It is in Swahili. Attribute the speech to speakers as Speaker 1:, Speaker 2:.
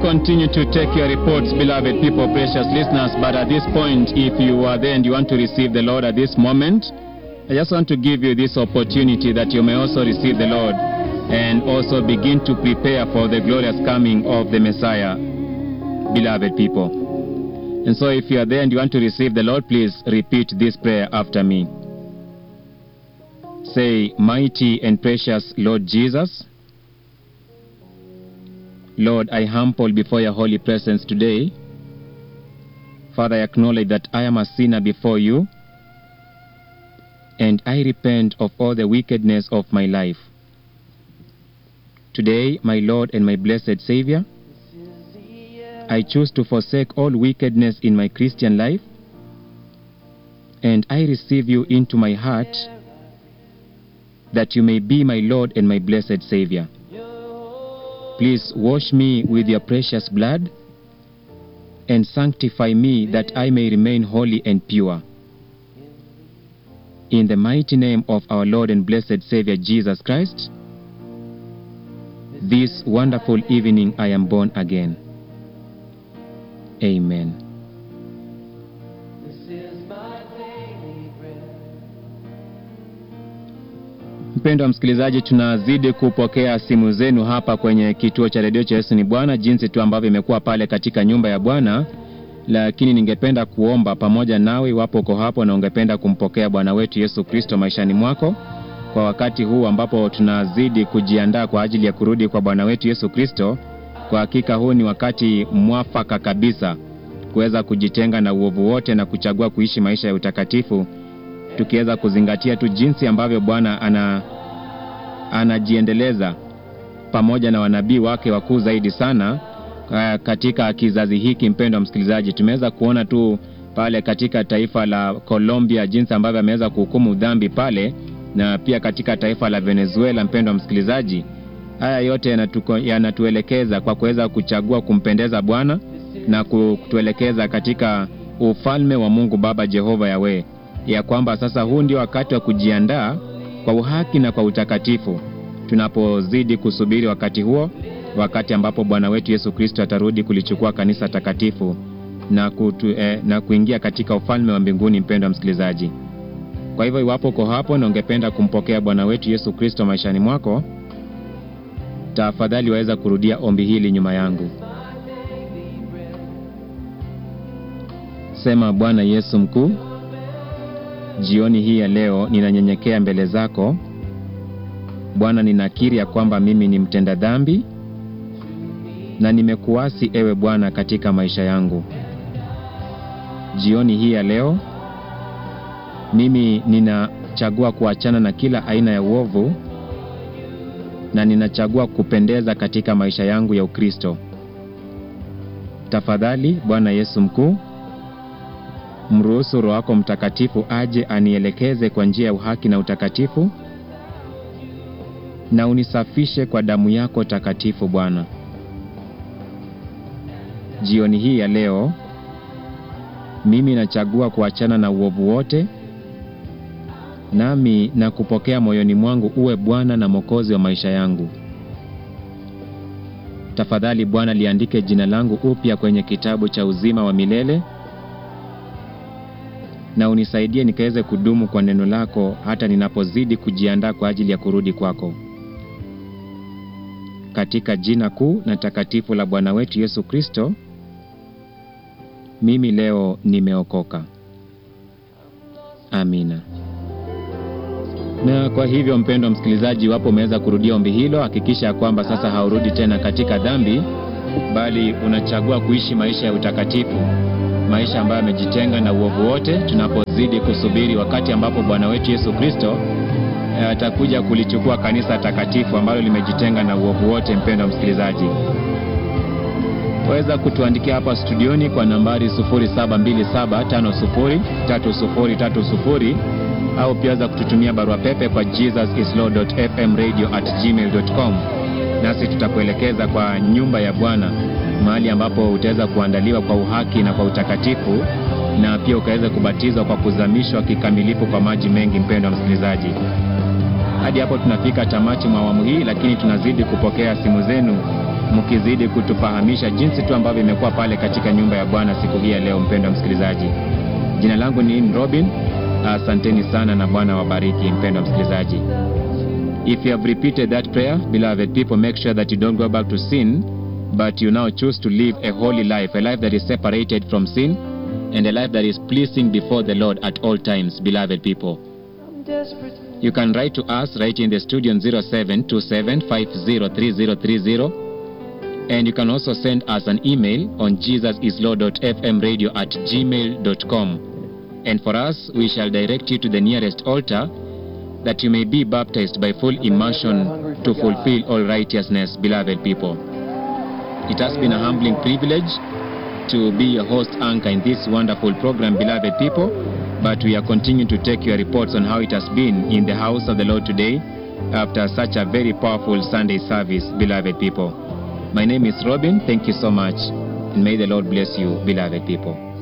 Speaker 1: continue to take your reports, beloved people, precious listeners. But at this point, if you are there and you want to receive the Lord at this moment, I just want to give you this opportunity that you may also receive the Lord and also begin to prepare for the glorious coming of the Messiah, beloved people. And so, if you are there and you want to receive the Lord, please repeat this prayer after me. Say, Mighty and precious Lord Jesus, Lord, I humble before your holy presence today. Father, I acknowledge that I am a sinner before you, and I repent of all the wickedness of my life. Today, my Lord and my blessed Savior, I choose to forsake all wickedness in my Christian life, and I receive you into my heart that you may be my Lord and my blessed Savior. Please wash me with your precious blood and sanctify me that I may remain holy and pure. In the mighty name of our Lord and blessed Savior Jesus Christ, this wonderful evening I am born again. Amen. Mpendo wa msikilizaji, tunazidi kupokea simu zenu hapa kwenye kituo cha redio cha Yesu ni Bwana, jinsi tu ambavyo imekuwa pale katika nyumba ya Bwana. Lakini ningependa kuomba pamoja nawe, iwapo uko hapo na ungependa kumpokea Bwana wetu Yesu Kristo maishani mwako kwa wakati huu ambapo tunazidi kujiandaa kwa ajili ya kurudi kwa Bwana wetu Yesu Kristo. Kwa hakika huu ni wakati mwafaka kabisa kuweza kujitenga na uovu wote na kuchagua kuishi maisha ya utakatifu tukiweza kuzingatia tu jinsi ambavyo Bwana ana anajiendeleza pamoja na wanabii wake wakuu zaidi sana uh, katika kizazi hiki. Mpendo wa msikilizaji, tumeweza kuona tu pale katika taifa la Colombia jinsi ambavyo ameweza kuhukumu dhambi pale, na pia katika taifa la Venezuela. Mpendo wa msikilizaji, haya yote yanatuko, yanatuelekeza kwa kuweza kuchagua kumpendeza Bwana na kutuelekeza katika ufalme wa Mungu Baba Jehova Yawe ya kwamba sasa huu ndio wakati wa kujiandaa kwa uhaki na kwa utakatifu, tunapozidi kusubiri wakati huo, wakati ambapo Bwana wetu Yesu Kristo atarudi kulichukua kanisa takatifu na, kutu, eh, na kuingia katika ufalme wa mbinguni. Mpendwa msikilizaji, kwa hivyo iwapo uko hapo na ungependa kumpokea Bwana wetu Yesu Kristo maishani mwako, tafadhali waweza kurudia ombi hili nyuma yangu. Sema: Bwana Yesu mkuu Jioni hii ya leo ninanyenyekea mbele zako Bwana, ninakiri ya kwamba mimi ni mtenda dhambi na nimekuasi ewe Bwana katika maisha yangu. Jioni hii ya leo mimi ninachagua kuachana na kila aina ya uovu na ninachagua kupendeza katika maisha yangu ya Ukristo. Tafadhali Bwana Yesu mkuu Mruhusu Roho wako Mtakatifu aje anielekeze kwa njia ya uhaki na utakatifu, na unisafishe kwa damu yako takatifu. Bwana, jioni hii ya leo mimi nachagua kuachana na uovu wote, nami na kupokea moyoni mwangu uwe Bwana na Mwokozi wa maisha yangu. Tafadhali Bwana, liandike jina langu upya kwenye kitabu cha uzima wa milele na unisaidie nikaweze kudumu kwa neno lako hata ninapozidi kujiandaa kwa ajili ya kurudi kwako, katika jina kuu na takatifu la Bwana wetu Yesu Kristo. Mimi leo nimeokoka. Amina. Na kwa hivyo, mpendwa msikilizaji, iwapo umeweza kurudia ombi hilo, hakikisha ya kwamba sasa haurudi tena katika dhambi, bali unachagua kuishi maisha ya utakatifu maisha ambayo yamejitenga na uovu wote, tunapozidi kusubiri wakati ambapo Bwana wetu Yesu Kristo atakuja kulichukua kanisa takatifu ambalo limejitenga na uovu wote. Mpendwa msikilizaji, waweza kutuandikia hapa studioni kwa nambari 0727503030 au pia waweza kututumia barua pepe kwa jesusislord.fmradio@gmail.com, nasi tutakuelekeza kwa nyumba ya Bwana mahali ambapo utaweza kuandaliwa kwa uhaki na kwa utakatifu na pia ukaweza kubatizwa kwa kuzamishwa kikamilifu kwa maji mengi. Mpendwa msikilizaji, hadi hapo tunafika tamati mwa awamu hii, lakini tunazidi kupokea simu zenu mkizidi kutufahamisha jinsi tu ambavyo imekuwa pale katika nyumba ya Bwana siku hii ya leo. Mpendwa msikilizaji, jina langu ni Robin. Asanteni sana na Bwana wabariki. Mpendwa msikilizaji, if you have repeated that prayer, beloved people, make sure that you don't go back to sin, but you now choose to live a holy life, a life that is separated from sin, and a life that is pleasing before the Lord at all times, beloved people. You can write to us right in the studio on 0727503030 and you can also send us an email on jesusislord.fmradio at gmail.com. And for us, we shall direct you to the nearest altar that you may be baptized by full immersion to fulfill all righteousness, beloved people. It has been a humbling privilege to be your host anchor in this wonderful program, beloved people. But we are continuing to take your reports on how it has been in the house of the Lord today after such a very powerful Sunday service, beloved people. My name is Robin. Thank you so much. And may the Lord bless you, beloved people.